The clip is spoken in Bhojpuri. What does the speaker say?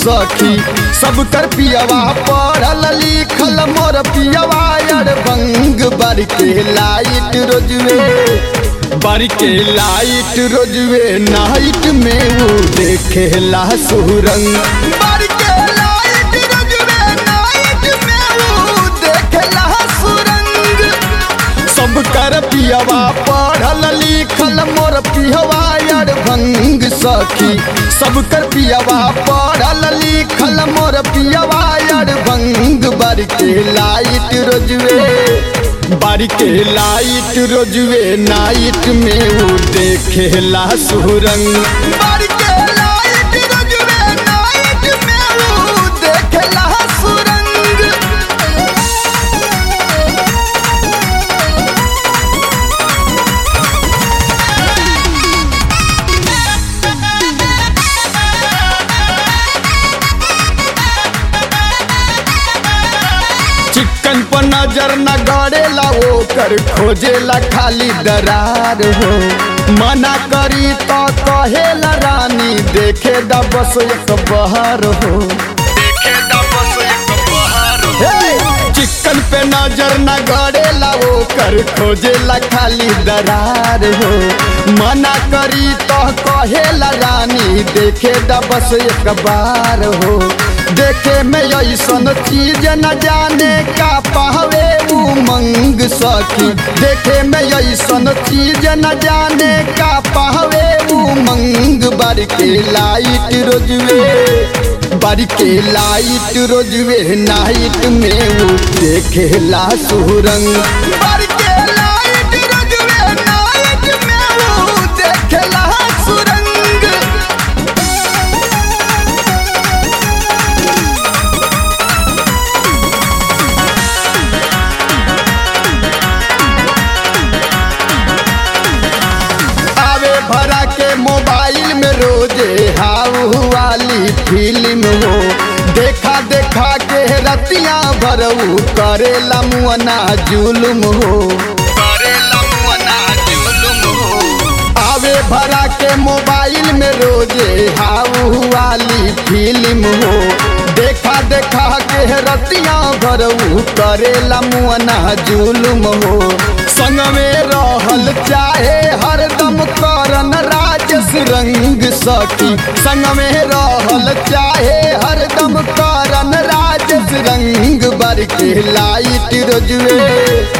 सखी सब कर पियवा पढ़ल लिखल मोर पियवा यार बंग बर के लाइट रोजवे बर के लाइट रोजवे नाइट में वो देखे ला सुरंग बर के लाइट रोजवे नाइट में वो देखे ला सुरंग सब कर पियवा पढ़ल लिखल मोर पियवा यार भंग सखी सब कर पियवा पढ़ल लिखल मोर पियवा यार भंग बर के लाइट रोजवे बर के लाइट रोजवे नाइट में वो देखे ला सुरंग बर के लाइट रोजवे नाइट में वो देखे ला सुरंग चिकन पर नजर न गड़ेला वो कर खोजेला खाली दरार हो मना करी तो कहेला रानी देखे दा बस एक बहार हो देखे दा बस एक बहार हो चिकन पे नजर न गड़ेला वो कर खोजेला खाली दरार हो मना करी तो कहेला रानी देखे दा बस एक बार हो देखे में ऐसन चीज न जाने का पावे उमंग सखी देखे में ऐसन चीज न जाने का पावे उमंग बर के लाइट रोजवे बर के लाइट रोजवे नाइट में वो देखे ला सुरंग बर के लाइट रोजवे नाइट में वो देखे ला सुरंग आवे भरा के मोबाइल में रोजे हाउ वाली फिल्म हो देखा देखा के रतिया भरऊ करेला मुअना जुलुम हो करेला मुअना जुलुम हो आवे भरा के मोबाइल में रोजे हाउ वाली फिल्म हो देखा देखा के रतिया भरऊ करेला मुअना जुलुम हो संग में रहल चाहे हरदम करन राजस रंग सखी संग में रहल चाहे हरदम करन राजस रंग बर के लाइट रोजवे